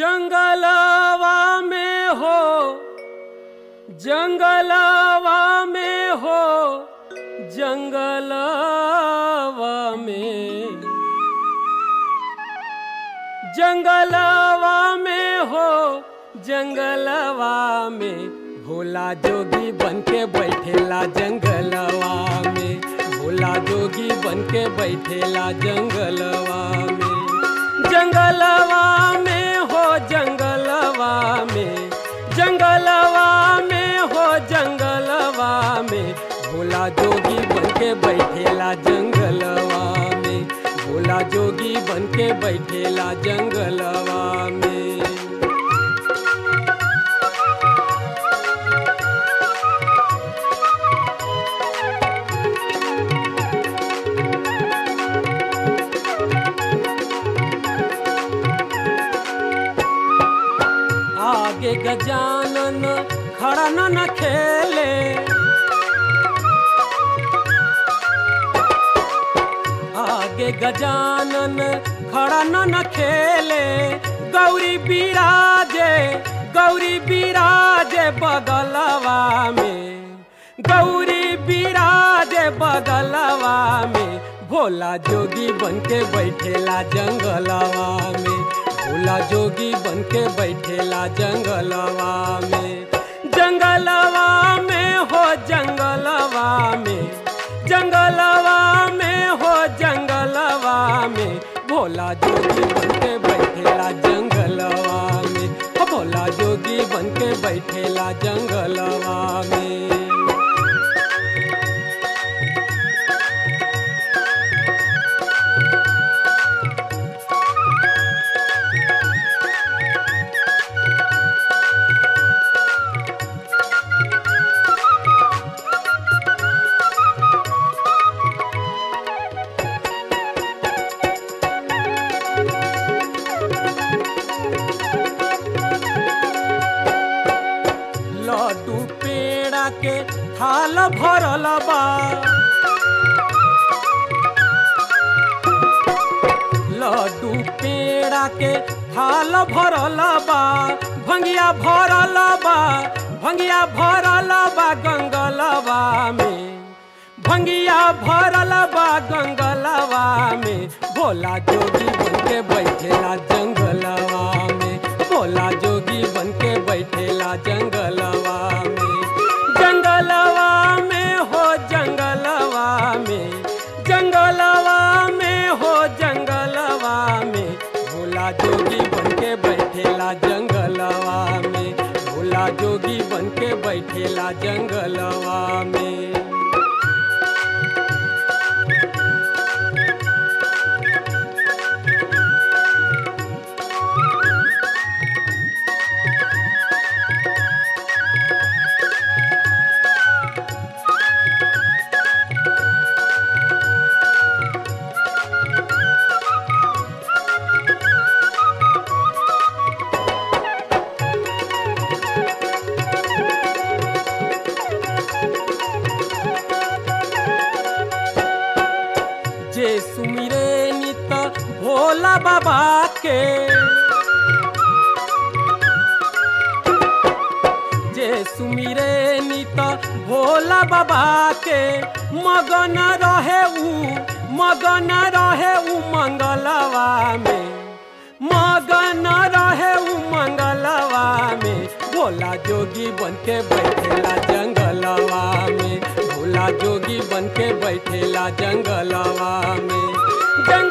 जंगलवा में हो जंगलवा में हो जंगलवा में जंगलवा में हो जंगलवा में भोला जोगी बन के बैठेला जंगलवा में भोला जोगी बन के बैठेला जंगलवा में जंगलवा में हो जंगलवा में जंगलवा में हो जंगलवा में भोला जोगी बन के बैठेला जंगलवा में भोला जोगी बन के बैठेला जंगलवा में आगे गजानन खड़ा न न खेले आगे गजानन खड़ा न न खेले गौरी बिराजे गौरी बिराजे बगलवा में गौरी बिराजे बगलवा में भोला जोगी बन के बैठेला जंगलवा में भोला जोगी बन के बैठेला जंगलवा में जंगलवा में हो जंगलवा में जंगलवा में हो जंगलवा में भोला जोगी बन के बैठेला जंगलवा में हो भोला जोगी बन के बैठेला जंगलवा में लड्डू पेड़ा के थाल भरल बा लड्डू पेड़ा के थाल भरल बा भंगिया भरल बा भंगिया भरल बा गंगलवा में भंगिया भरल बा गंगलवा में भोला जोगी बन के बैठेला जंगलवा में भोला जोगी बन के बैठेला जंगलवा में जंगलवा में हो जंगलवा में जंगलवा में हो जंगलवा में भोला जोगी बन के बैठेला जंगलवा में भोला जोगी बन के बैठेला जंगलवा में जे सुमिरे नित भोला बाबा के जे सुमिरे नित भोला बाबा के मगन रहे ऊ मगन रहे ऊ मंगलवा में मगन रहे ऊ मंगलवा में भोला जोगी बन के बैठेला जंगलवा में भोला जोगी बन के बैठेला जंगलवा में जंग